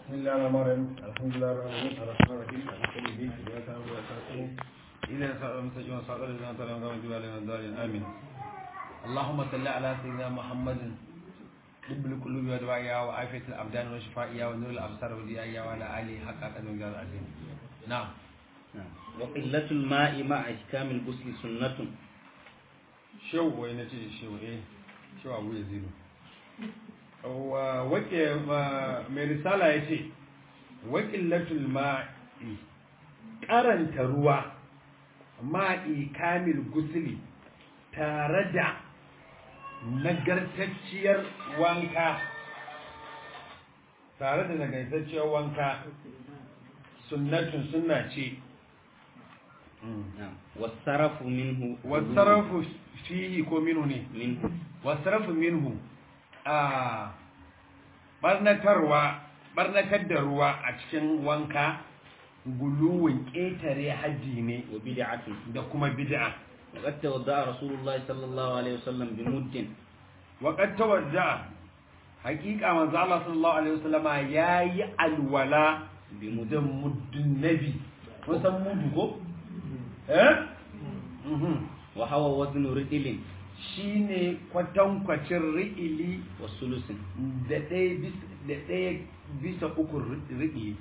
بسم الله الرحمن الرحيم الحمد لله رب العالمين الرحمن الرحيم مالك يوم الدين اياك نعبد واياك نستعين اهدنا الصراط المستقيم صراط الذين انعمت عليهم غير المغضوب عليهم ولا الضالين امين اللهم صل على سيدنا محمد طب القلوب ودوائها وعافية الأبدان وشفائها ونور الأبصار وديائها وعلى آله حق قدر الجلال العظيم نعم وقلة الماء مع إحكام الغسل سنة شو وين تجي شو إيه شو أبو يزيد wake mai risala ya ce wakilatul ma'i karanta ruwa ma'i kamil gusuli tare da nagartacciyar wanka tare da nagartacciyar wanka sunnatun sunna ce والصرف منه wasarafu fihi ko minhu ne منه wasarafu minhu a barnatarwa barnatar da ruwa a cikin wanka guluwin ƙetare hajji ne وبدعة da kuma bid'a وقد توضأ رسول الله صلى الله عليه وسلم بمد وقد توجه حقيقة manzo Allah sallallahu alaihi wasallama yayi alwala بمد da muddin nabi kun san mudu ko eh mhm وهو وزن رجل shine kwatankwacin ri'ili وثلث da ɗaya bisa da ɗaya bisa uku ri'ili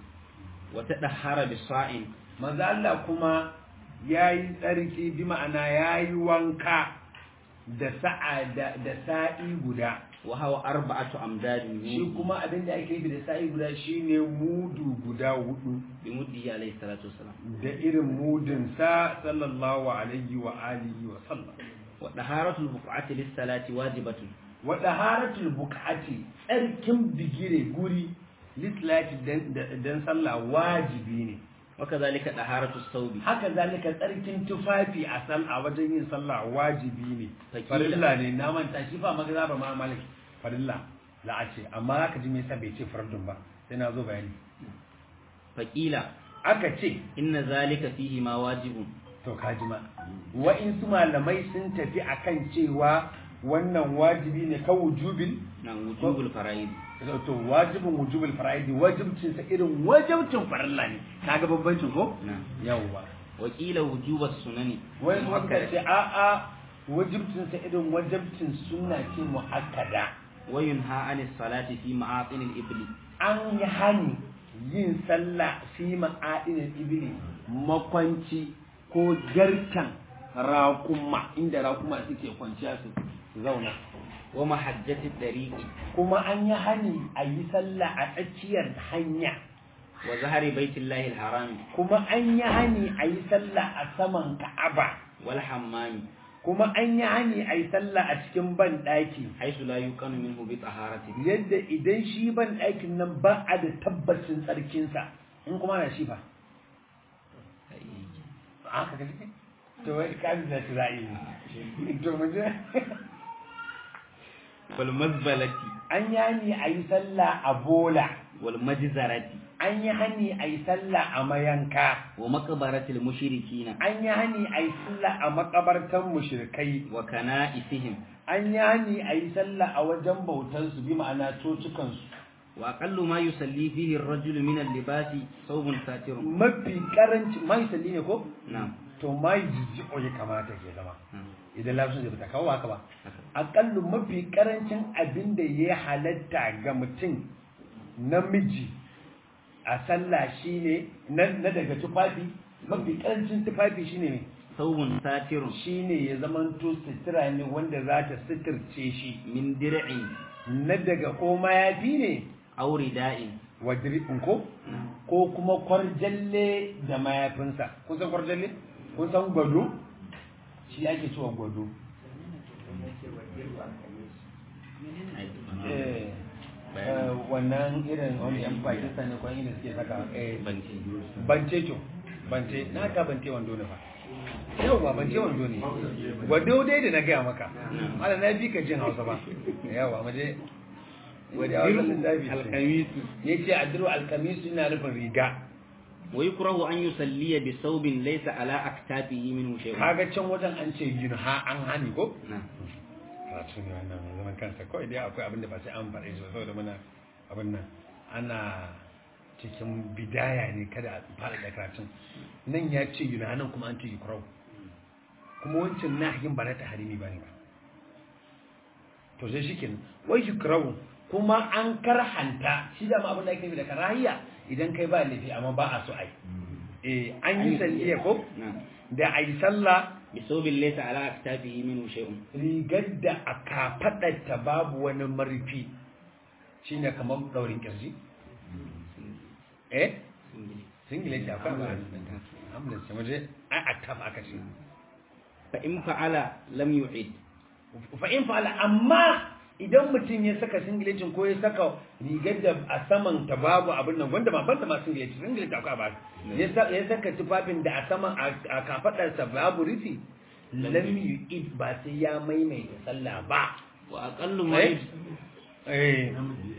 وتدحر بصاع manzo Allah kuma yayi tsarki bi ma'ana yayi wanka da sa'a da, da sa'i guda وهو أربعة أمداد shi kuma abin da ake yi da sa'i guda shine mudu guda hudu بمده عليه الصلاة والسلام da irin mudin sa sallallahu alaihi wa alihi wa sallam وطهارة البقعة للصلاة واجبة wa daharatul buqati tsarkin bigire guri lislati dan dan sallah wajibi ne وكذلك طهارة الثوب haka zalika tsarkin tufafi a sal a wajen yin sallah wajibi ne Fakila. farilla ne na manta shi fa magana ba ma malik farilla la a ce amma haka ji me yasa bai ce fardun ba sai na zo bayani فقيل aka ce إن ذلك فيه ما واجب to kaji ma wa'insu malamai sun tafi akan cewa wannan wajibi ne ka wujubin نعم وجوب الفرائض to wajibin wujubul fara'idi wajibcin sa irin wajibcin farilla ne kaga bambancin ko نعم yawwa وقيل وجوب السنن wai suka مؤكدة. ce a'a wajibcin sa irin wajibcin sunna ce muakkada وينهى عن الصلاة في معاطن الإبل an yi hani yin sallah fi ma'adinin ibili makwanci ko garkan raƙuma inda raƙuma suke kwanciya su zauna ومحجة الطريق kuma an yi hani a yi sallah a tsakiyar hanya وظهر بيت الله الحرام kuma an yi hani a yi sallah a saman ka'aba والحمام kuma an yi hani a yi sallah a cikin ban ɗaki حيث لا يقن منه بطهارة yadda idan shi ban ɗakin nan ba a da tabbacin tsarkinsa in kuma na shi fa aka kaji to wai kaji da Isra'ili to mu je والمزبلة an yi hani a yi sallah a bola والمجزرة an yi hani a yi sallah a mayanka ومقبرة المشركين an yi hani a yi sallah a makabartan mushrikai وكنائسهم an yi hani a yi sallah a wajen bautansu bi ma'ana cocukansu وأقل ما يصلي فيه الرجل من اللباس ثوب ساتر mafi karanci mai salli ne ko نعم to mai jijjiƙo ya kamata ke zama نعم. idan lafiyar zai fita kawo haka ba haka. aƙallu mafi karancin abin da ya halatta ga mutum namiji a sallah shine na na daga tufafi mafi karancin tufafi shine ne ثوب ساتر shine ya zamanto sutura ne wanda za ta suturce shi من درع na daga ko mayafi ne أو رداء wajirin ko نعم. ko kuma kwarjalle da mayafinsa kun san kwarjalle kun san gwado shi ake cewa gwado eh eh, wannan irin wani yan pakistan ne kwan irin suke saka eh Banci. bance to bance na ka bance wando ne fa yau ba bance wando ne gwado dai da na gaya maka ala na bi ka jin hausa ba yawa mu je والدرع القميص ya ce adiru alkamisu ina nufin riga ويكره أن يصلي بثوب ليس على أكتافه منه شيء kaga can wajen an ce yunha an hani ko نعم karatu ne wannan mai zaman kansa kawai dai akwai abin da ba sai an faɗe shi ba saboda muna abin nan ana cikin bidaya ne kada a fara da karatun nan ya ce yunanan kuma an ce yukrau kuma wancan nahyin ba na taharimi ba ne ba to sai shi kenan wai yukrau kuma an karhanta shi da ma abin da ake nufi da karahiya idan kai ba laifi amma ba a so ai eh an yi salliya ko na'am da ai sallah bi thawbin laysa ala aktafihi minhu shay'un rigar da a kafaɗarta babu wani marfi shi ne kamar ɗaurin ƙirji? eh? singileti akwai ba hamlet ce waje ai a tab aka ce fa in fa'ala lam yu'id fa'in fa'ala amma idan mutum ya saka singiletin ko ya saka rigar da a saman ta babu abin nan wanda ba banta ma singileti singileti akwai ba ya sa- ya saka tufafin da a saman a kafaɗarsa babu rufi lam yu'id ba sai ya maimaita sallah ba wa aqallu ma Eh? yujzi- eh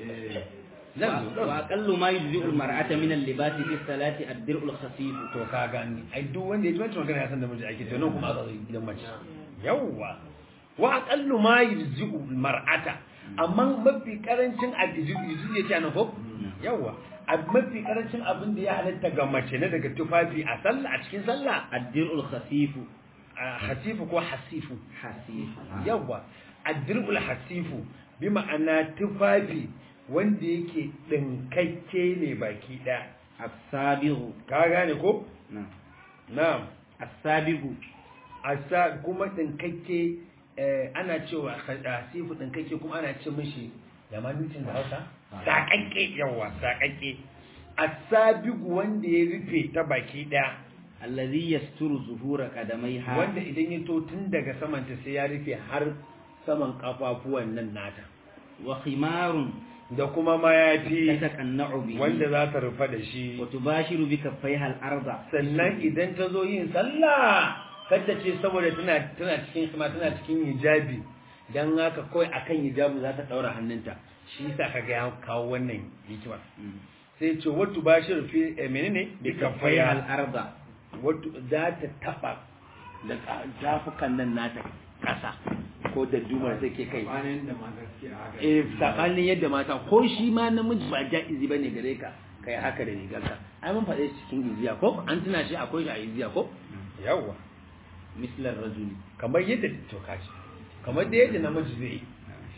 wa wa aqallu ma yujzi'u al-mar'ata min al-libasi fi salati ad-dir'u al-khafif to ka gani ai duk wanda ya ji wancan magana ya san da miji ake to nan kuma aka zo gidan mace yawwa wa aqallu ma yujzi'u mar'ata amma mafi karancin abizu yuzu ya ce anan ko yawwa a mafi karancin abin da ya halatta ga mace na daga tufafi a sallah a cikin sallah ad-dir'u al-khafif a hasifu ko hasifu hasif yawwa addirul hasifu bi ma'ana tufafi wanda yake dinkakke ne baki daya as-sabigu ka gane ko na'am na'am as-sabigu asa kuma dinkakke eh, ana cewa asifu dinkakke kuma ana ce mishi da manucin da hausa sakakke yawa sakakke asabigu wanda ya rufe ta baki daya alladhi yasturu zuhura qadamaiha wanda idan ya to tun daga samanta sai ya rufe har saman kafafuwan nan nata wa khimarun da kuma mayafi tataqanna'u bihi wanda za ta rufa da shi wa tubashiru bi kaffaiha al-arda sannan idan ta zo yin sallah kada ce saboda tana tana cikin kuma tana cikin hijabi dan haka kawai akan hijabi za ta daura hannunta shi yasa kaga ya kawo wannan hikima Mm. sai ce wattu bashir fi eh, menene bi bi kaffaiha kafaya al-arda wattu za ta taba da tafukan nan nata kasa ko da dumar take kai Bayan da ma gaskiya haka. eh tsakanin yadda mata ko shi ma namiji ba ja'izi bane gare ka kai haka da rigarka ai mun faɗe shi cikin iziya ko an tuna shi akwai shi a iziya ko yawwa mislar rajuli kamar yadda to kaji kamar da yadda namiji zai yi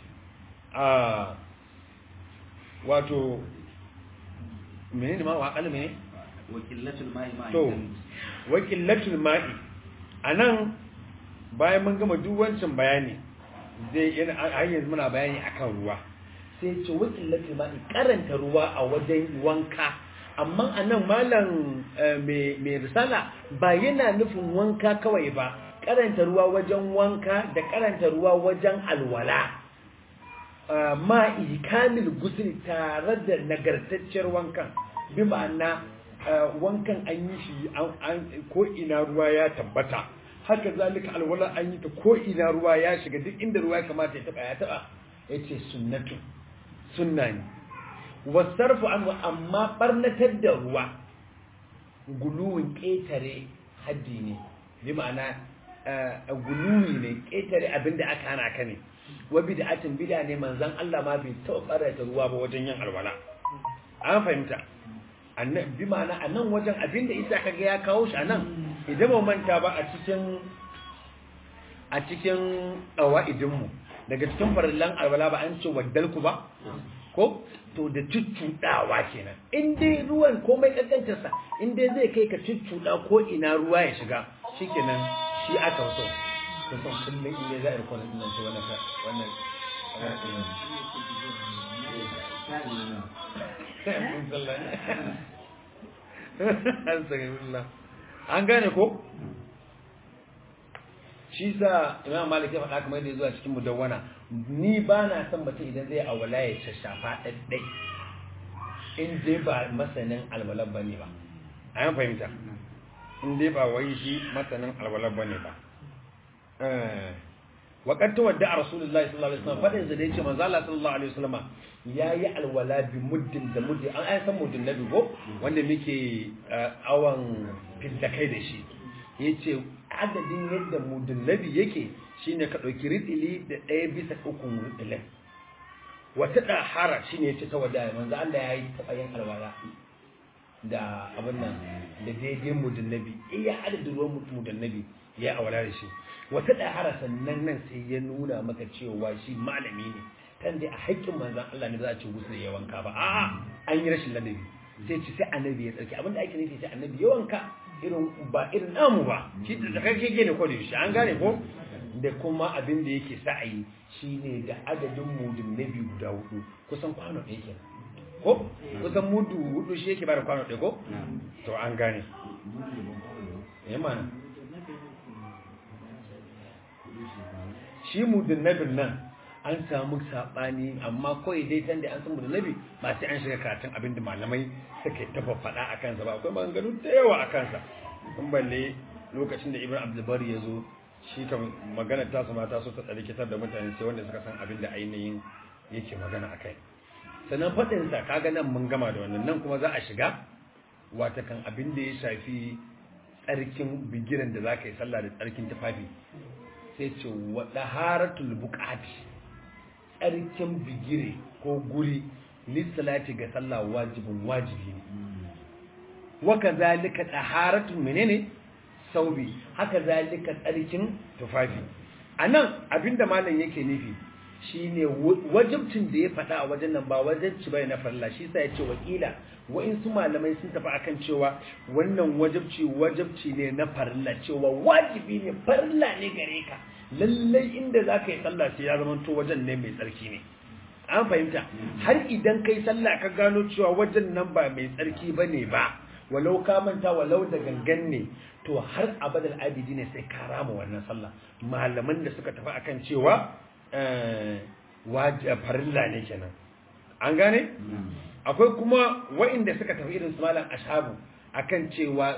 a wato menene ma wa kalme ne wa qillatul ma'i ma'a to wakilatul ma'i anan bayan mun gama duk wancan bayani zai yana har yanzu muna bayani akan ruwa sai ce wakilatul ma'i karanta ruwa a wajen wanka amma anan malam eh, mai mai risala ba yana nufin wanka kawai ba karanta ruwa wajen wanka da karanta ruwa wajen alwala Uh, ma'i kamil gusul tare da nagartacciyar wankan bi ma'ana uh, wankan an yi shi an- an- ko ina ruwa ya tabbata haka zalika alwala an yi ta ko ina ruwa ya shiga duk inda ruwa ya kamata ya taba ya taba yace sunnatu sunna ne wasarfu an amma barnatar da ruwa guluwin ƙetare haddi ne bi ma'ana uh, guluwi ne ƙetare abinda aka hana ka ne wa bid'atin bid'a ne manzon Allah ma bai taɓa barata ruwa ba wajen yin alwala an fahimta annan bi ma'ana a nan wajen abinda isa kaga ya kawo shi a nan idan ba manta ba a cikin a cikin mu daga cikin farillan alwala ba an ce waddalku ba ko to da cuccuɗawa kenan in dai ruwan komai kankantarsa in dai zai kai ka cuccuɗa ko ina ruwa ya shiga shikenan shi aka so kusan kullum in dai za a yi kwanan nan ce wannan ka- wannan an gane ko shi sa imam malik ya faɗa kamar yadda ya zuwa cikin mudawwana ni ba na son mutum idan zai awala ya shashafa ɗaɗɗai in dai ba masanin alwalar ba ne ba a yan fahimta in dai ba wai shi masanin alwalar ba ne ba waƙar ta wadda a rasulullahi sallallahu alaihi wasallam faɗin sa da yace manzo Allah sallallahu alaihi wasallam yayi alwala bi muddin da muddin an ai san muddin nabi ko wanda muke eh, awan fidda kai da shi yace adadin yadda muddin nabi yake shine ka dauki ridili da ɗaya bisa ukun ridilin wata dahara shine yace ta wadda manzo Allah yayi taɓa yin alwala da abin nan da daidai mudun nabi iya adadin ruwan mudun nabi ya awala da shi wata ɗahara sannan nan sai ya nuna maka cewa shi malami ne kan dai a haƙƙin manzan Allah ne za a ce gusu ya wanka ba a'a an yi rashin ladabi sai ci sai annabi ya tsarki abinda ake nufi sai annabi ya wanka irin ba irin namu ba shi da kake ne ko da shi an gane ko da kuma abin da yake sa a yi shine da adadin mudun nabi guda hudu kusan kwano ɗaya kenan ko kusan mudu hudu shi yake bada kwano ɗaya ko to an gane ya mana shi mudun nabin nan an samu saɓani amma kawai dai tan da an san mudun nabi ba sai an shiga karatun abin da malamai suka tafa faɗa a kansa ba akwai maganganu da yawa a kansa kun balle lokacin da ibn abdulbari ya zo shi kan magana ta su mata so ta tsari kitar da mutane sai wanda suka san abin da ainihin yake magana a kai sannan faɗinsa kaga nan mun gama da wannan nan kuma za a shiga wata kan abin da ya shafi tsarkin bigiran da za ka yi sallah da tsarkin tufafi sai ce wa ɗaharatul buƙati tsarkin bigire ko guri lissalati ga sallah wajibin wajibi ne waka zalika ɗaharatun menene saubi haka zalika tsarkin tufafi a nan abinda malam yake nufi shine wajibcin da ya faɗa a wajen nan ba wajibci bai na farilla shi sa ya ce wakila wa'insu malamai sun tafi akan cewa wannan wajibci wajibci ne na farilla cewa wajibi ne farilla ne gare ka lallai inda za ka yi sallah sai ya zama to wajen ne mai tsarki ne an fahimta har idan kai sallah ka gano cewa wajen nan ba mai tsarki ba ne ba walau ka manta walau da gangan ne to har abadal abidi ne sai ka rama wannan sallah malaman da suka tafi akan cewa farilla ne kenan an gane akwai kuma wa'inda suka tafi irin su malam ashabu akan cewa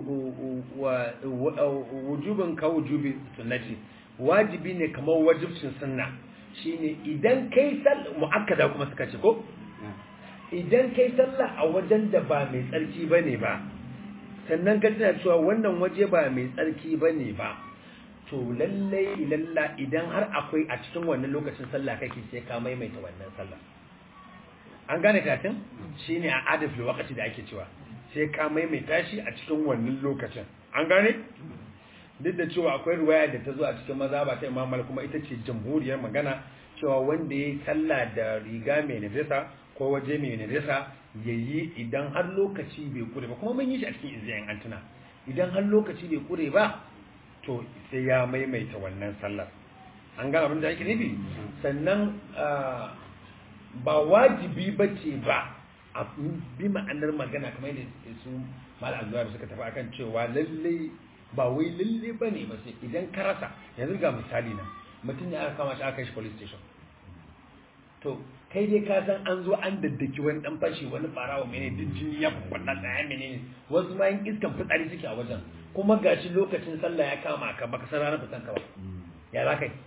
wujubin ka wujubi sunnati wajibi ne kamar wajibcin sunna shine idan kai sallah muakkada kuma suka ce ko idan kai sallah a wajen da ba mai tsarki bane ba sannan ka tana cewa wannan waje ba mai tsarki bane ba to lallai lalla idan har akwai a cikin wannan lokacin sallah kake sai ka maimaita wannan sallah an gane katin shine a adaf lokaci da ake cewa sai ka maimaita shi a cikin wannan lokacin an gane duk da cewa akwai ruwaya da ta zo a cikin maza ba ta imam kuma ita ce jamhuriyar magana cewa wanda ya yi sallah da riga mai najasa ko waje mai najasa ya yi idan har lokaci bai kure ba kuma mun yi shi a cikin izinin antuna idan har lokaci bai kure ba to sai ya maimaita wannan sallar an gane abin da ake nufi sannan ba wajibi ba ce ba a bi ma'anar magana kamar yadda su malam zuwa suka tafi akan cewa lallai ba wai lalle ba ne ba sai idan ka rasa yanzu ga misali na mutum ne aka kama shi aka shi police station to kai dai ka san an zo an daddaki wani dan fashi wani farawa mene duk jini ya faɗa tsaya mene wasu ma yin iskan fitsari suke a wajen kuma gashi lokacin sallah ya kama ka baka san ranar fitan ka ba ya za kai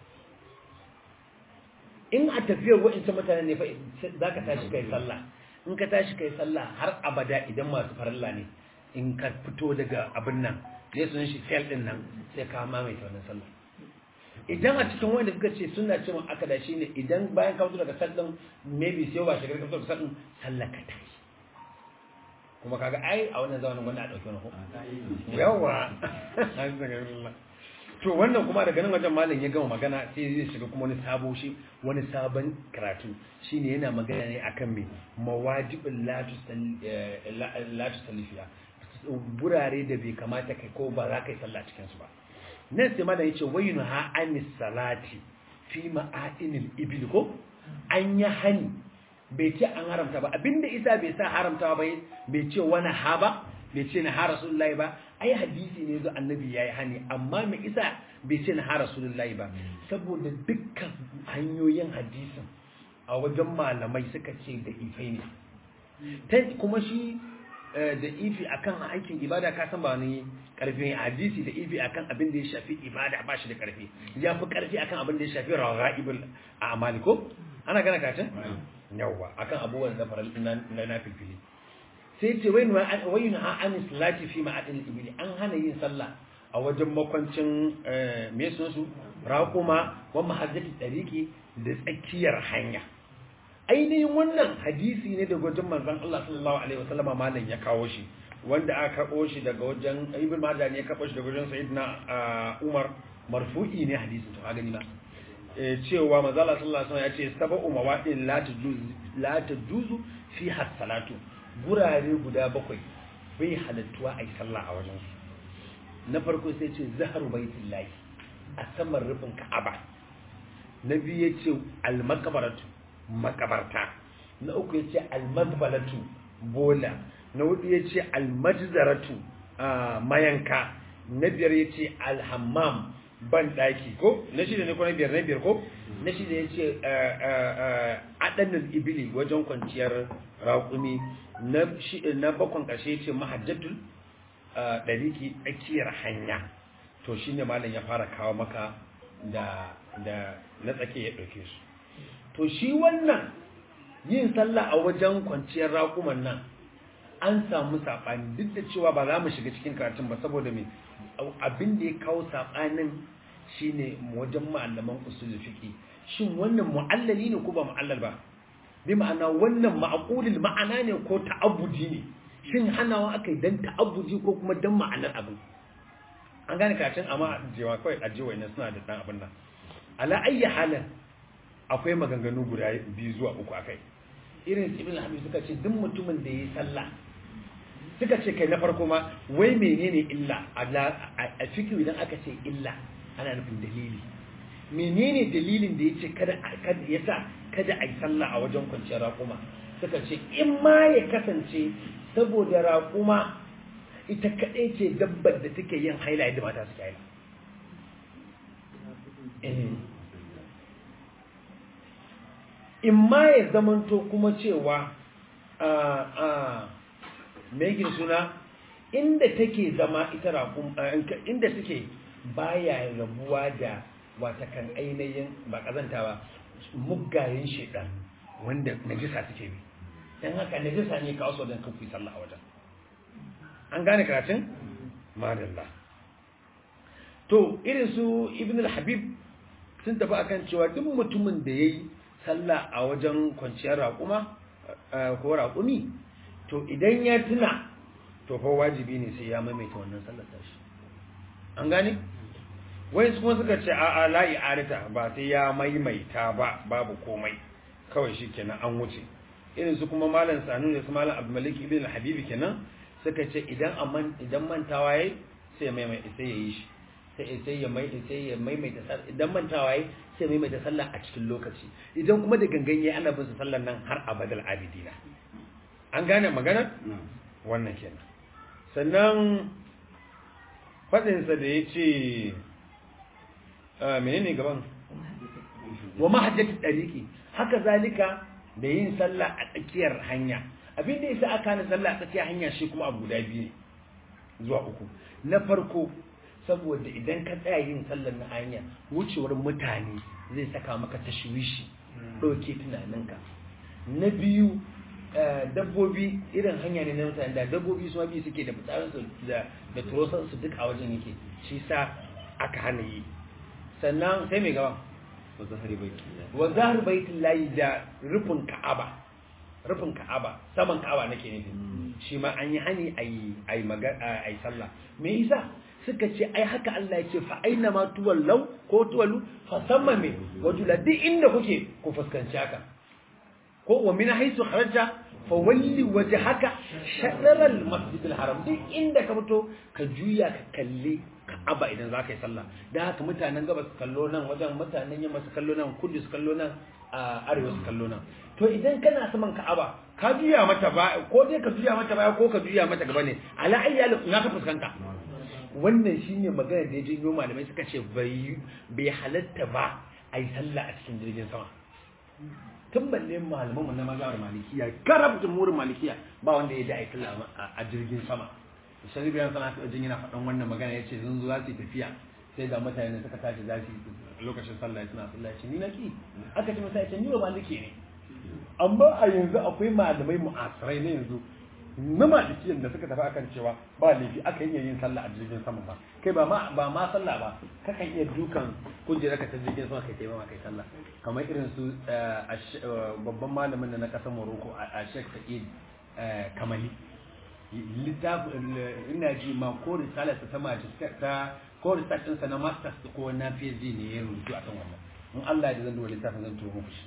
in a tafiyar wa'insu mutane ne fa za ka tashi kai sallah in ka tashi kai sallah har abada idan masu farilla ne in ka fito daga abin nan ne sunan shi sel din nan sai ka mamaita wannan sallah idan a cikin wanda suka ce suna ce mun aka da shi ne idan bayan ka fito daga sel din maybe sai ba shigar ka fito daga sel din sallah ka tashi kuma kaga ai a wannan zamanin wanda a dauke wani ko yawa to wannan kuma daga nan wajen malam ya gama magana sai zai shiga kuma wani sabo shi wani sabon karatu shine yana magana ne akan me mawajibul la tusallifiya burare da bai kamata kai ko ba za ka yi sallah cikin su ba nan sai malam yace wayinu ha anis salati fi ma'adinil ibil ko an yi hani bai ce an haramta ba abinda isa bai sa haramta ba bai ce wani ha ba bai ce na ha rasulullahi ba ai hadisi ne zo annabi yayi hani amma mai isa bai ce na ha rasulullahi ba saboda dukkan hanyoyin hadisin a wajen malamai suka ce da ifai ne kuma shi da ifi akan aikin ibada ka san ba wani karfi hadisi da ifi akan abin da ya shafi ibada ba shi da karfi ya fi karfi akan abin da ya shafi raghaibul a'mali ko ana gana kacin yawa akan abubuwan da faral na na filfili sai ce wai wai na an salati fi ma'adin ibili an hana yin sallah a wajen makwancin me sun su raquma wa mahajjati tariqi da tsakiyar hanya ainihin wannan hadisi ne daga wajen manzon Allah sallallahu alaihi wasallam malam ya kawo shi wanda aka karɓo shi daga wajen ibn Majah ne ya karɓo shi daga wajen sayyidina Umar marfu'i ne hadisin to ka gani ba cewa manzon Allah sallallahu alaihi wasallam ya ce sab'u mawadin la tajuzu la tajuzu fi salatu gurare guda bakwai bai halattuwa ai sallah a wajen su na farko sai ce zaharu baitullahi a saman rufin ka'aba na biyu ya ce almakabaratu makabarta na uku ya ce almazbalatu bola na hudu ya ce almajzaratu mayanka na biyar ya ce alhammam ban daki ko na shida ne ko na biyar na biyar ko na shida ya ce adanin ibili wajen kwanciyar raƙumi na bakon ƙarshe ya ce mahajjatul ɗariki tsakiyar hanya to shi ne malam ya fara kawo maka da da na tsake ya ɗauke su to shi wannan yin sallah a wajen kwanciyar raƙuman nan an samu saɓani duk da cewa ba za mu shiga cikin karatun ba saboda me abin da ya kawo saɓanin shine wajen malaman usul fiqi shin wannan mu'allali ne ko ba mu'allal ba bi ma'ana wannan ma'qulul ma'ana ne ko ta'abbudi ne shin hanawa aka yi dan ta'abbudi ko kuma dan ma'anar abin an gane karatun amma jewa kawai ajewa ina suna da dan abin nan ala ayyi halin akwai maganganu guda biyu zuwa uku akai irin ibn habib suka ce duk mutumin da yayi sallah suka ce kai na farko ma wai menene illa a fikihu idan aka ce illa ana nufin dalili menene dalilin da yace kada kada yasa kada ai sallah a wajen kwanciyar raƙuma suka ce in ma ya kasance saboda raƙuma ita kaɗai ce dabbar da take yin haila yadda mata suke haila in ma ya zamanto kuma cewa mai suna inda take zama ita raƙum inda suke baya rabuwa da watakan ainihin ba ƙazanta ba muggayen shaidan wanda najisa suke bi don haka najisa ne kawo sau don kafi sallah a wajen an gane karatun? madalla to irin su ibn al-habib sun tafi akan cewa duk mutumin da ya yi sallah a wajen kwanciyar raƙuma ko raƙumi to idan ya tuna to fa wajibi ne sai ya maimaita wannan sallar tashi an gane wai kuma suka ce a a la i'arata ba sai ya maimaita ba babu komai kawai shikenan an wuce irin su kuma malam sanu ne su malam abdulmalik ibn al-habibi kenan suka ce idan amman idan mantawa yayi sai ya maimaita sai ya yi shi sai sai ya mai sai ya maimaita sallah idan mantawa yayi sai maimaita sallah a cikin lokaci idan kuma da gangan yayi ana bin sa sallar nan har abadal abidina an gane magana wannan kenan sannan fadin sa da yace menene gaban wa mahajjatu dariqi haka zalika da yin sallah a tsakiyar hanya abin da yasa aka na sallah a tsakiyar hanya shi kuma abu guda biyu zuwa uku na farko saboda idan ka tsaya yin sallar na hanya wucewar mutane zai saka maka tashwishi ɗauke tunaninka na biyu dabbobi irin hanya ne na mutane da dabbobi su biyu suke da fitsarinsu da da turosansu duk a wajen yake shi sa aka hana yi sannan sai mai gaba wa zahar baitin layi da rufin ka'aba rufin ka'aba saman ka'aba nake nufi shi ma an yi hani a yi magana a yi sallah me yasa suka ce ai haka Allah ya ce fa aina ma tuwallau ko tuwalu fa samma me wajula duk inda kuke ku fuskanci haka ko wa min haisu kharaja fa walli wajhaka shatr al masjid al haram duk inda ka fito ka juya ka kalli Ka'aba idan za ka yi sallah dan haka mutanen gabas su kallo nan wajen mutanen yamma su kallo nan kudu su kallo nan a arewa su kallo nan to idan kana saman Ka'aba ka juya mata ba ko dai ka juya mata baya ko ka juya mata gaba ne ala ayyal na ka fuskanta wannan shine magana da ya janyo malamai suka ce bai bai halatta ba a yi sallah a cikin jirgin sama tun balle malaman mu na mazhabar malikiya karab jumhurin malikiya ba wanda ya da a yi sallah a jirgin sama shari'a bayan sana ta jin yana faɗan wannan magana ya ce sun zo za su yi tafiya sai ga mutane suka tashi za su yi lokacin sallah suna sallah ce ni na ki aka ce masa ya ce ni ba maliki ne amma a yanzu akwai malamai mu'asirai na yanzu na malikiyan da suka tafi akan cewa ba laifi aka iya yin sallah a jirgin sama ba kai ba ma ba ma sallah ba kakan iya dukan kujera ka ta jirgin sama kai taimama kai sallah kamar irin su babban malamin da na kasar Morocco a Sheikh Sa'id Kamali littafin ina ji ma ko risalar ta magister ta ko research ɗinsa na masters ko na PhD ne ya rubutu akan wannan in Allah ya zan duba littafin zan turo muku shi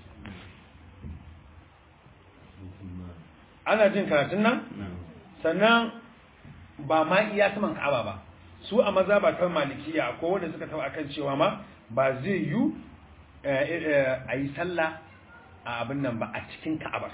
ana jin karatun nan sannan ba ma iya saman ka'aba ba su a maza ba ta malikiya ko wanda suka taba akan cewa ma ba zai yi a yi sallah a abin nan ba a cikin ka'abar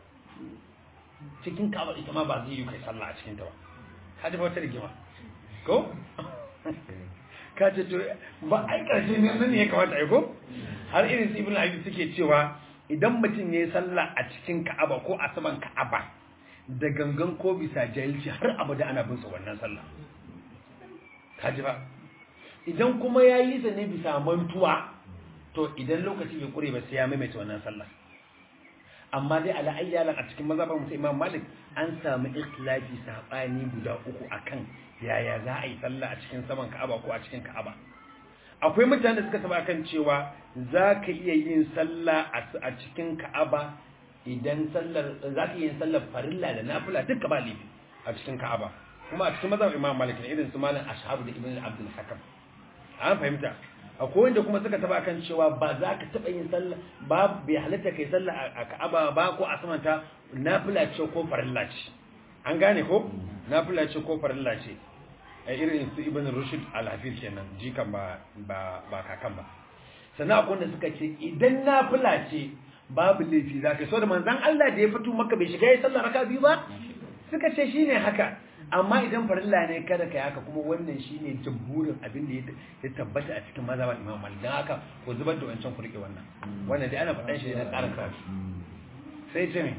cikin ka'abar ita ma ba zai yi kai sallah a cikin ta ba ka ji wata rigima ko ka ce to ba ai karshe ne nan ne ya kamata ai ko har irin su ibn abi suke cewa idan mutum ya yi sallah a cikin ka'aba ko a saman ka'aba da gangan ko bisa jahilci har abada ana bin sa wannan sallah kaji ba idan kuma ya yi sa ne bisa mantuwa to idan lokaci bai kure ba sai ya maimaita wannan sallah amma dai ala ayyalan a cikin mazhabar musa imam malik an samu ikhtilafi sabani guda uku akan yaya za a yi sallah a cikin saman ka'aba ko a cikin ka'aba akwai mutane da suka taba kan cewa za ka iya yin sallah a cikin ka'aba idan sallar za ka iya yin sallar farilla da nafila duka ba laifi a cikin ka'aba kuma a cikin mazhab imam malik ne irin su malam ashabu da ibn abdul hakam an fahimta akwai wanda kuma suka taba kan cewa ba za ka taba yin sallah ba bai halatta kai sallah a ka'aba ba ko a samanta nafila ce ko farilla ce an gane ko nafila ce ko farilla ce a irin su ibn rushd al-hafiz kenan jikan ba ba ba kakan ba sannan akwai wanda suka ce idan nafila ce babu laifi za ka so da manzon Allah da ya fito maka bai shiga ya sallar raka biyu ba suka ce shine haka amma idan farilla ne kada kai haka kuma wannan shine jamhurin abin da ya tabbata a cikin mazhaban Imam Malik dan haka ko zubar da wancan ku rike wannan wannan dai ana faɗan shi ne na ƙarin karatu sai ce ne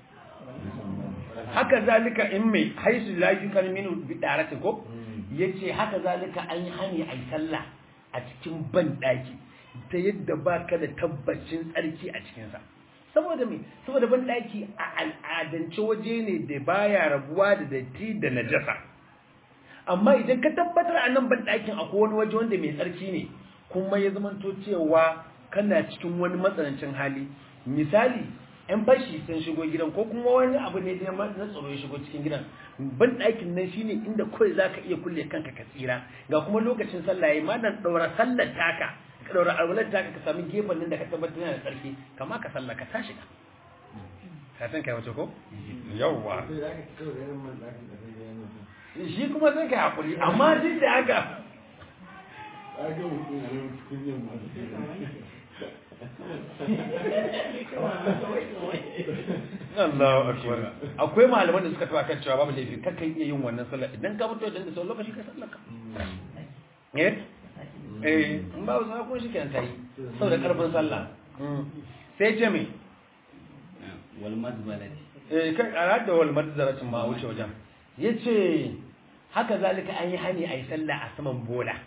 haka zalika in mai haisu la yukan minu bi daratin ko yace haka zalika an yi hani ai sallah a cikin ban daki ta yadda baka da tabbacin tsarki a cikin sa saboda me saboda ban daki a al'adance waje ne da baya rabuwa da datti da najasa amma idan ka tabbatar a nan ban dakin akwai wani waje wanda mai tsarki ne kuma ya zamanto cewa kana cikin wani matsanancin hali misali yan fashi sun shigo gidan ko kuma wani abu ne da na tsaro ya shigo cikin gidan ban ɗakin nan shine inda kawai za ka iya kulle kanka ka tsira ga kuma lokacin sallah yayi ma dan ɗaura sallar taka ka ɗaura alwalar taka ka sami gefen nan da ka tabbatar yana da tsarki kama ka sallah ka tashi ka ka san kai wace ko yawwa shi kuma sai ka hakuri amma duk da haka Allahu akbar akwai malaman da suka tawa kan cewa babu laifi kan kan iya yin wannan sallah idan ka fito da sau lokaci ka sallar ka eh eh in ba wasu kuma shi kenan tayi saboda karfin sallah sai ce me wal mazbalati eh kan arada wal madzaratin ma wuce wajen yace haka zalika an yi hani ayi sallah a saman bola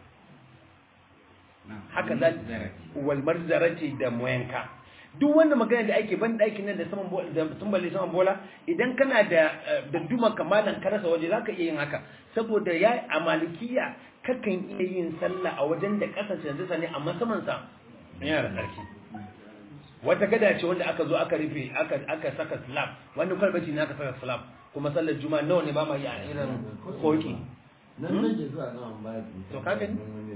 haka zalika wal marzarati da moyanka duk wanda magana da ake ban ɗakin nan da saman bola da tumbali saman bola idan kana da da duma kamalan ka rasa waje zaka iya yin haka saboda ya a malikiya kakan iya yin sallah a wajen da kasance da ne amma saman sa yana da tsarki wata gada ce wanda aka zo aka rufe aka aka saka slab wani kwalbati ne aka saka slab kuma sallar juma'a nawa ne ba ma yi a irin koki nan nake zuwa nan ba to ka gani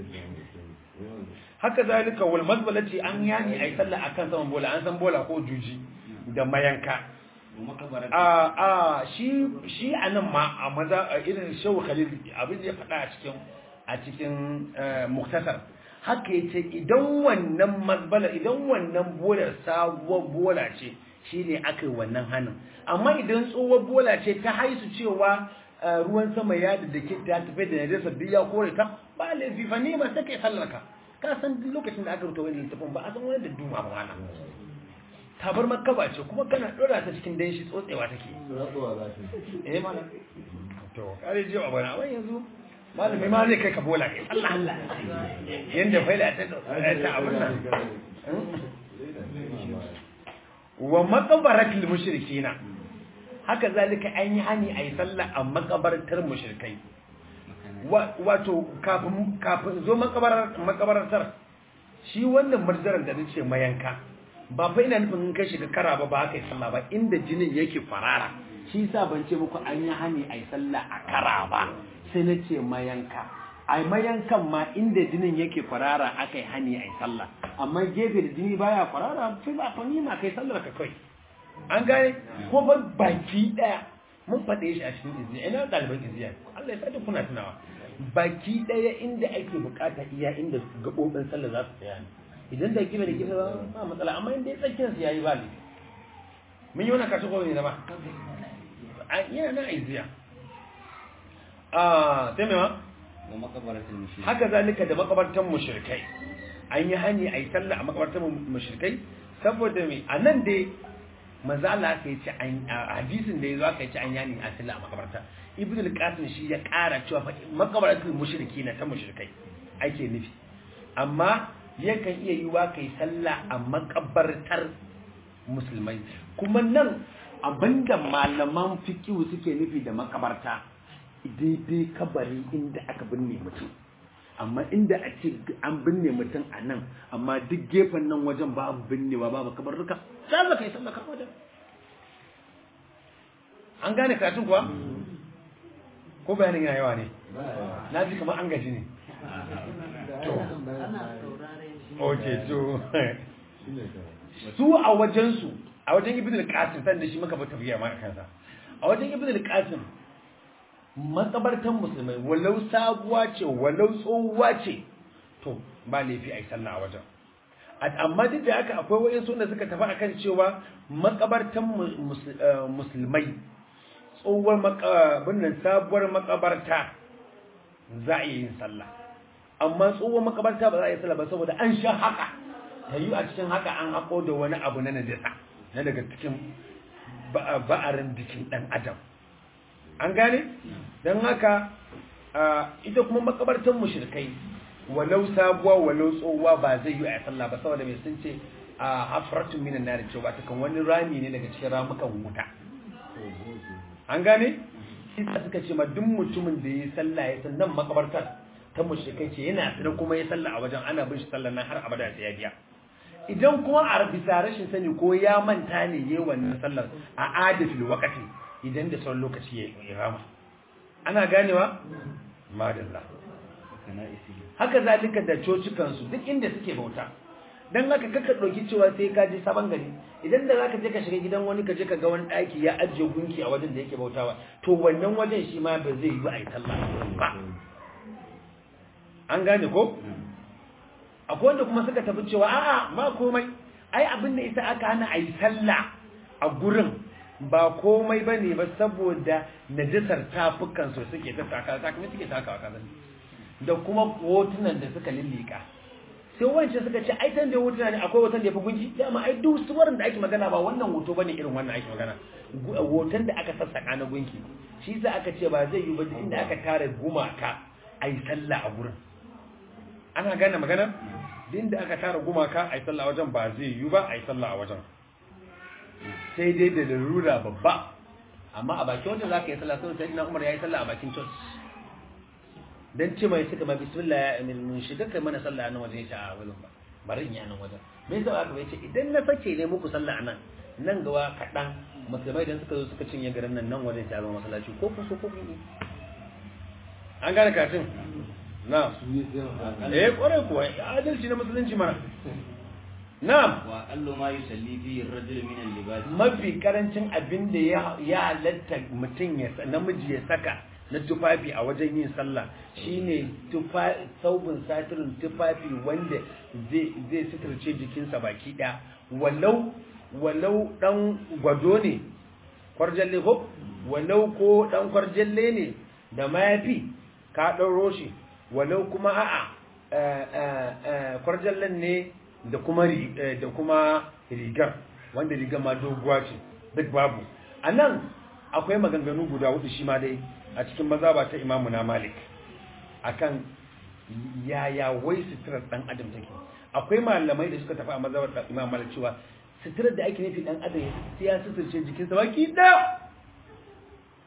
haka zalika wal mazbalati an yani ay sallah akan saman bola an san bola ko juji da mayanka a a shi shi anan ma a maza a irin shehu khalil abin da ya faɗa a cikin a cikin muktasar haka yace idan wannan mazbala idan wannan bolar sabuwar bola ce shine aka yi wannan hannun amma idan tsohuwar bola ce ta haisu cewa ruwan sama ya da dake ta tafi da najasa duk ya kore ta ba laifi fa ne ma sai kai sallar ka ka san duk lokacin da aka rubuta wani littafin ba a san wani da duma ba wala tabar makaba ce kuma kana dora ta cikin danshi tsotsewa take eh mana to kare jiwa bana amma yanzu malami ma zai kai ka bola ne Allah Allah yanda faila ta ta abin nan wa maqbaratil mushrikina haka zalika an yi hani a yi sallah a makabartar mushrikai wato kafin kafin zo makabartar shi wannan marjaran da nace mayanka ba fa ina nufin in kai shiga kara ba ba haka yi sallah ba inda jinin yake farara shi yasa ban ce muku an yi hani a yi sallah a kara ba sai na ce mayanka a mayankan ma inda jinin yake farara aka yi hani a yi sallah amma gefe da jini baya farara sai ba fa ma kai sallar ka kai an gane ko ba baki daya mun faɗe shi a cikin izziya ina ɗaliban izziya Allah ya sa kuna tunawa baki daya inda ake bukata iya inda gabobin sallah za su tsaya ne idan da kibe da kibe ba matsala amma inda ya tsakiyar su yayi ba ne mun yi wannan kashi ko ne ba a yana nan izziya ah sai me ma wa maqabaratul mushrik haka zalika da makabartan mushrikai an yi hani a yi sallah a makabartan mushrikai saboda me a nan dai manzo Allah aka yi ci an a hadisin da yazo aka yi ci an yani a sallah a makabarta ibnu al-qasim shi ya ƙara cewa fa makabartul mushriki na ta mushrikai ake nufi amma yakan iya yiwa kai sallah a makabartar musulmai kuma nan abinda malaman fikihu suke nufi da makabarta daidai kabari inda aka binne mutum amma inda a ce an binne mutum a nan amma duk gefen nan wajen babu binnewa babu kabarruka sai ka yi sallaka wajen an gane karatun kuwa ko bayanin yana yawa ne na ji kamar an gaji ne ok to su a wajensu a wajen ibn al-qasim san da shi muka fi tafiya ma kansa a wajen ibn al-qasim makabartan musulmai walau sabuwa ce walau tsohuwa ce to ba laifi a yi sallah a wajen amma duk da haka akwai wayan suna suka tafi akan cewa makabartan musulmai tsohuwar binnan sabuwar makabarta za a yi yin sallah amma tsohuwar makabarta ba za a yi sallah ba saboda an sha haka ta yi a cikin haka an hako da wani abu na najasa na daga cikin ba'arin jikin ɗan adam an gane don haka ita kuma makabartan mushrikai walau sabuwa walau tsohuwa ba zai yi a sallah ba saboda mai sun ce a hafratun minan nari cewa ta kan wani rami ne daga cikin ramukan wuta an gane isa suka ce ma duk mutumin da ya sallah ya san nan makabartar ta mushrikai ce yana tsira kuma ya sallah a wajen ana bin shi sallah nan har abada sai ya biya idan kuma a bisa rashin sani ko ya manta ne yayi wannan sallar a adatul waqti idan da sauran lokaci ya rama ana ganewa madalla haka zalika da cocikansu duk inda suke bauta don haka kaka ɗauki cewa sai ka je sabon gari idan da zaka je ka shiga gidan wani ka je ka ga wani ɗaki ya ajiye gunki a wajen da yake bautawa to wannan wajen shi ma ba zai yi a yi sallah ba an gane ko akwai wanda kuma suka tafi cewa a'a ba komai ai abin da isa aka hana a yi sallah a gurin ba komai ba ne ba saboda najasar tafukan su suke ta taka takamai suke takawa kazan da kuma hotunan da suka lillika sai wancan suka ce ai tan da hotuna ne akwai hoton da yafi gunki dama ai duk suwarin da ake magana ba wannan hoto bane irin wannan ake magana hoton da aka sassaka na gunki shi sa aka ce ba zai yi ba inda aka tare gumaka ai sallah a gurin ana gane magana inda aka tara gumaka ai sallah a wajen ba zai yi ba ai sallah a wajen sai dai da larura babba amma a bakin wajen zaka yi sallah sai sai Umar yayi sallah a bakin church dan ce mai suka ma bismillah ya amin mun shiga kai mana sallah nan wajen yace a wajen ba bari in yi nan wajen me yasa aka yace idan na sake ne muku sallah nan nan gawa kadan musulmai dan suka zo suka cinye garin nan nan wajen ta zama masallaci ko ku so ko ku an gane katin na eh kware kuwa adalci na musulunci mana na'am wa allu ma yusalli fi ar-rajul min al-libas mafi karancin abin da ya halatta mutum ya namiji ya saka na tufafi a wajen yin sallah shine saubin satirin tufafi wanda zai suturce jikinsa baki ɗaya walau walau ɗan gwado ne kwarjalle ko walau ko ɗan kwarjalle ne da mayafi ka ɗauro shi walau kuma a'a kwarjallen ne da kuma da kuma rigar wanda rigar ma doguwa ce duk babu a nan akwai maganganu guda hudu shi ma dai a cikin mazaba ta imamu na malik akan yaya wai suturar dan adam take akwai malamai da suka tafi a mazabar da imam malik cewa suturar da ake nufi dan adam sai ya suturce jikinsa baki da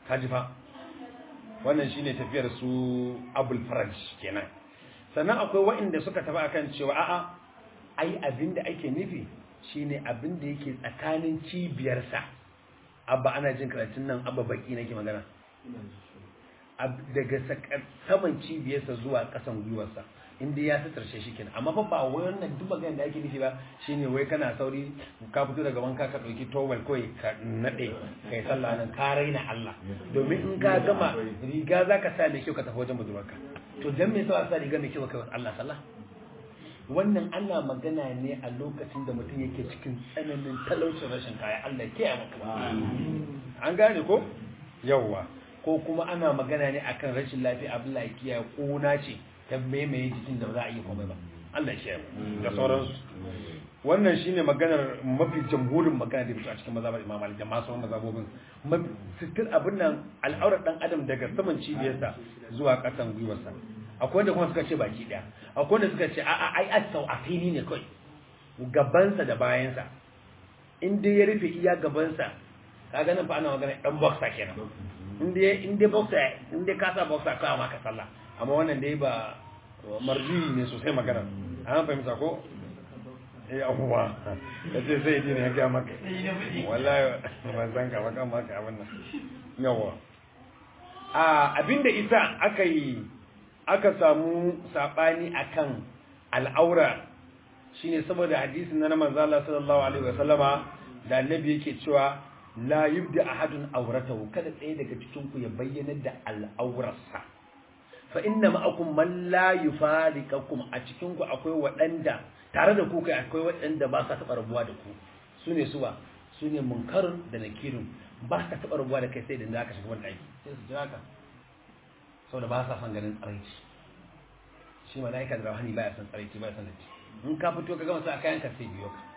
kaji fa wannan shine tafiyar su abul faraj kenan sannan akwai waɗanda suka tafi akan cewa a'a ai abinda ake nufi shine abinda yake tsakanin cibiyarsa abba ana jin karatun nan abba baki nake magana Ab- daga saka- saman cibiyarsa zuwa kasan gwiwarsa inda ya tattarshe shi kenan amma fa ba wai wannan duk maganar da ake nufi ba shine wai kana sauri ka fito daga wanka ka dauki towel kawai ka nade kai sallah nan ka raina Allah domin in ka gama riga zaka sa mai kyau ka tafi wajen budurwarka to dan me yasa sa riga mai kyau ka kai wa Allah sallah wannan ana magana ne a lokacin da mutum yake cikin tsananin talaucin rashin kaya Allah ke maka an gane ko yawwa ko kuma ana magana ne akan rashin lafiya abin lafiya kuna ce ta maimaye jikin da ba za a yi komai ba Allah ya kiyaye mu da sauransu wannan shine maganar mafi jamhurin magana da fito a cikin mazhabar Imam Malik da masu mazhabobin mafi sitir abin nan al'aurar dan adam daga saman cibiyarsa zuwa kasan gwiwarsa akwai wanda kuma suka ce baki daya akwai wanda suka ce a a ai asau a fili ne kai gabansa da bayansa in dai ya rufe iya gabansa kaga nan fa ana magana dan boxer kenan in dai in dai boxer in dai ka sa boxer ka ma ka sallah amma wannan dai ba marji ne sosai magana an fahimta ko eh abuwa kace sai dai ne ya ga maka wallahi ban san ka ba kan maka abin nan yawa a abinda isa aka yi aka samu sabani akan al'aura shine saboda hadisin na manzo Allah sallallahu alaihi wasallama da annabi yake cewa la yubdi ahadun auratahu kada tsaye daga cikin ku ya bayyana da al'aurarsa fa inna ma'akum man la yufariqakum a cikin ku akwai waɗanda tare da ku kai akwai waɗanda ba sa taɓa rabuwa da ku sune suwa sune munkarun da nakirun ba sa taɓa rabuwa da kai sai da zaka shiga wani aiki sai su jira ka saboda ba sa son ganin tsaraici shi malaika da rahani baya son tsaraici baya son datti in ka fito ka gama sa kayan ka sai biyo ka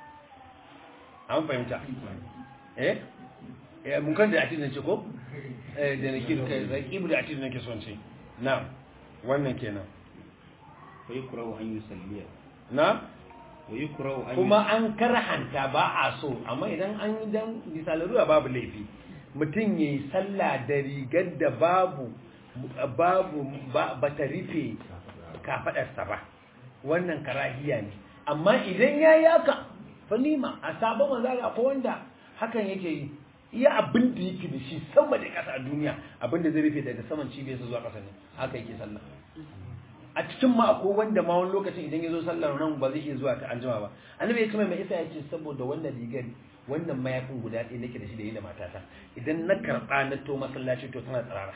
an fahimta eh eh mun kan da atin ce ko eh da nake kai raqibu da atin nake son ce na wannan kenan wa yukrahu an yusalliya na wa yukrahu an kuma an karhanta ba a so amma idan an yi dan misalaruwa babu laifi mutum yayi sallah da rigar da babu babu ba ta rufe kafadarsa ba wannan karahiya ne amma idan ya yi haka falima a sabon manzari akwai wanda hakan yake yi iya abin da yake da shi sama da ƙasa a duniya abin da zai rufe daga saman cibiyarsa zuwa ƙasa ne haka yake sallah a cikin ma akwai wanda ma wani lokacin idan ya zo sallar nan ba zai iya zuwa ta anjima ba annabi ya ce mai isa ya ce saboda wannan rigar wannan mayafin guda ɗaya nake da shi da yi da matata idan na karɓa na to masallaci to tana tsirara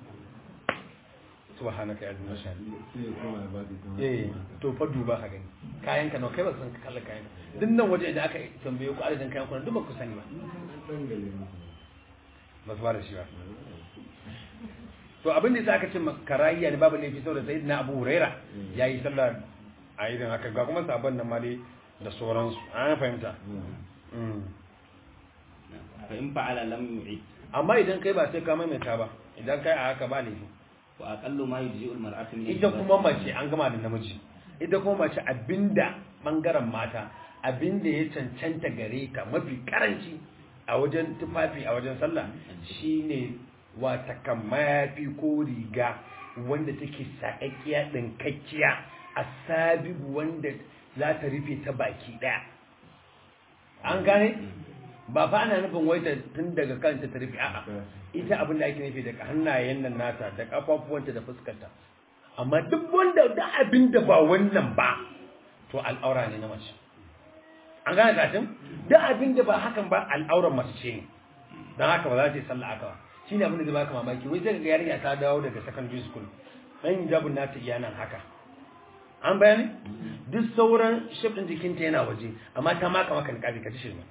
subhanaka ya azima shani sai ya koma ya ba ta ita eh to fa duba ka gani kayan ka nawa kai ba san kallon kayan duk nan waje idan aka tambaye ku adadin kayan ku duk ba ku sani ba an dangale musu ba su ba da shi ba to abin da yasa aka ce karayya ne babu laifi saboda sayyidina Abu Huraira yayi sallah a irin haka ga kuma sabon nan ma dai da sauransu an fahimta Mm. fa in fa'ala lam yu'id amma idan kai ba sai ka maimaita ba idan kai a haka ba laifi wa aqallu ma yujzi'u al-mar'atu min ita al-libas. kuma mace an gama da namiji ita kuma mace abinda bangaren mata abinda ya cancanta gare ta mafi karanci a wajen tufafi a wajen sallah shine wata kan mayafi ko riga wanda take sakakkiya dinkakkiya a sabibu wanda za ta rufe ta baki daya an gane ba fa ana nufin wai ta tun daga kanta ta rufe a'a ita abin da ake nufi daga hannayen nan nata da kafafuwanta da fuskarta amma duk wanda da abin da ba wannan ba to al'aura ne na mace an gane katin da abin da ba hakan ba al'auran mace ce ne don haka ba za ta yi sallah aka ba shi ne abin da zai baka mamaki wai sai ga yarinya ta dawo daga secondary school dan hijabun nata iya nan haka an bayani duk sauran shaf din jikinta yana waje amma ta maka maka niqabi ka ci shirme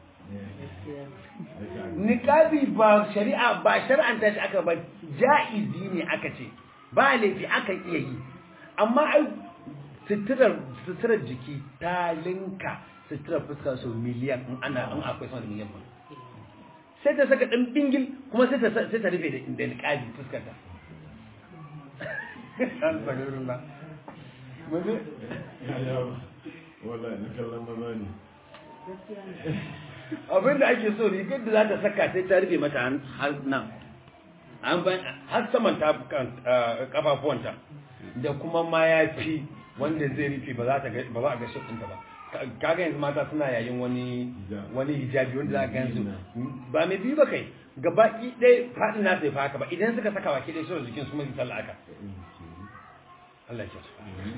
niqabi ba shari'a ba shar'anta shi aka ba ja'izi ne aka ce ba laifi aka iya yi amma ai suturar suturar jiki ta linka suturar fuska sau miliyan in ana in akwai sama da miliyan ba sai ta saka ɗan bingil kuma sai ta sai ta rufe da da niqabi fuskar ta an saka irin ba mun wallahi na kallon maza ne abin da ake so rigar da za ta saka sai ta rufe mata har nan an ban har saman tafukan kafafuwanta da kuma mayafi wanda zai rufe ba za ta ga ba za a ga shafinta ba Ka- kaga yanzu mata suna yayin wani Hijab. wani hijabi wanda za ka gansu ba mai biyu ba kai gaba ɗaya faɗin nasa ya fi haka ba idan suka saka baki ɗaya shirin jikin su mai sallah aka Allah ya kyauta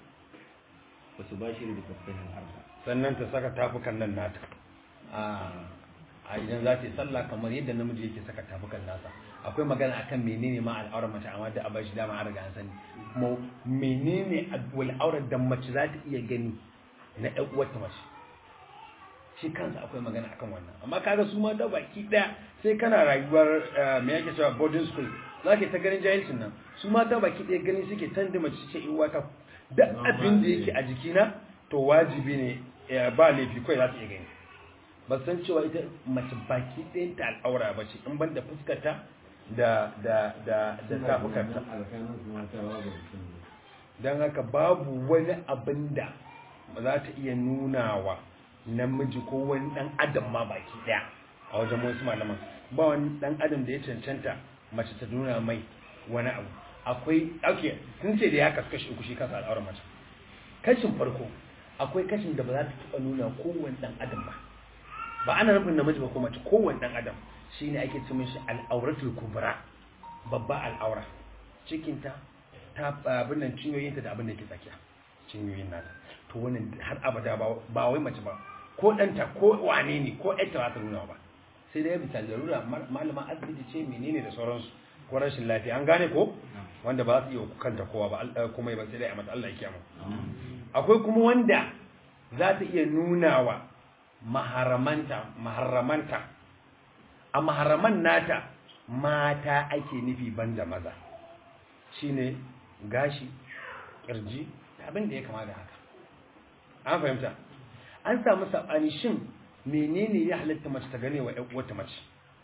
wasu ba shi da kafin arba sannan ta saka tafukan nan nata a a idan za ta yi sallah kamar yadda namiji yake saka tafukan nasa akwai magana akan menene ma al'aurar mace amma da abashi dama an riga an sani kuma menene al'aurar da mace za ta iya gani na ɗan uwarta mace shi kansa akwai magana akan wannan amma kaga su mata baki ɗaya sai kana rayuwar eh, me yake cewa boarding school za ka ta ganin jahilcin nan su mata baki ɗaya gani suke tanda mace ce in wata duk abin da yake a jikina to wajibi ne eh, ba laifi kawai za ta iya gani ba san cewa ita mace baki ɗayan ta al'aura ba ce in ban da fuskarta da da da da tafukarta alkanan su mata babu mutum don haka babu wani abin da za ta iya nunawa namiji ko wani dan adam ma baki daya a wajen wasu malaman ba wani dan adam da ya cancanta mace ta nuna mai wani abu akwai okay sun ce da ya kasu kashi uku shi kansa al'aurar mace kashin farko akwai kashin da ba za ta taɓa nuna kowane dan adam ba ba ana nufin namiji ba ko mace kowane dan adam shine ake ce mishi al'auratul kubra babba al'aura cikinta ta abin nan cinyoyinta da abin da yake tsakiya cinyoyin nata to wannan har abada ba ba wai mace ba ko ɗanta ko wane ne ko ƴarta ba ta nuna ba sai dai bisa larura mal- malama asibiti ce menene da sauransu ko rashin lafiya an gane ko wanda ba za su iya kanta kowa ba al- kuma ba sai dai a mata Allah ya kiyama akwai kuma wanda za ta iya nuna wa maharamanta maharamanta a maharaman nata mata ake nufi banda maza shine gashi kirji da abin da ya kama da haka an fahimta an samu sabani shin menene ya halatta mace ta gane wa ƴan uwarta mace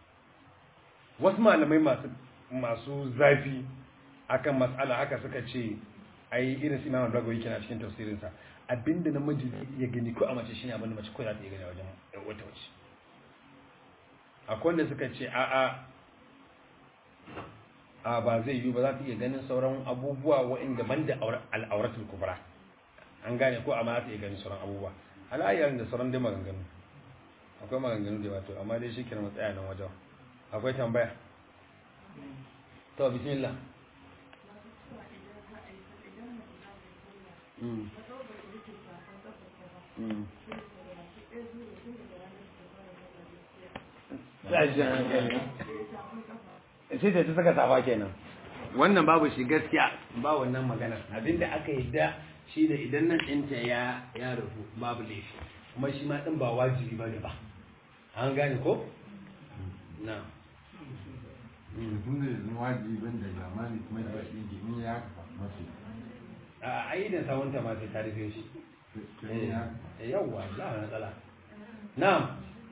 wasu malamai masu masu zafi akan matsala haka suka ce ai irin su Imam Bagawi kenan cikin tafsirinsa abinda namiji ya gani ko a mace shine abinda mace ko za ta iya gani a wajen ƴan uwarta mace akwai wanda suka ce a'a a ba zai yiwu ba za ta iya ganin sauran abubuwa waɗanda ban da al'auratul kubra an gane ko amma za ta iya ganin sauran abubuwa alayyar da sauran dai maganganu akwai maganganu da wato amma dai shi kira matsaya nan wajen akwai tambaya to bismillah Mm. Mm. sai ta saka safa kenan wannan babu shi gaskiya ba wannan magana abinda aka yadda shi da idan nan ɗinta ya ya rufu babu laifi kuma shi ma ɗin ba wajibi ba ne ba an gane ko na tun da yanzu wajibin da zamani kuma da shi ke in ya kafa mace a ayyukan sawunta ma sai ta rufe shi sai ya Eh, yawwa za a matsala na'am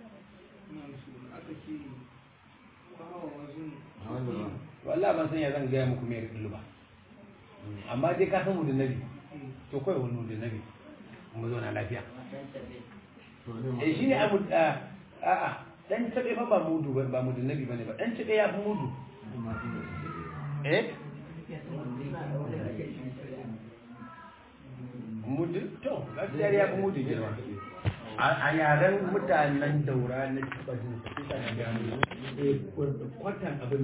a wanda ba wallahi ban san ya zan gaya muku mai rikilu ba amma dai ka san mu da nabi to kawai wani da nabi mu zo na lafiya to ne ma eh shine abu a a dan tabe fa ba mudu ba ba mudu nabi bane ba dan tabe ya fi mudu kuma sun da su eh mudu to gaskiya ya fi mudu girma a a yaren mutanen daura na taba jin sai ka ga mu eh kwatan abin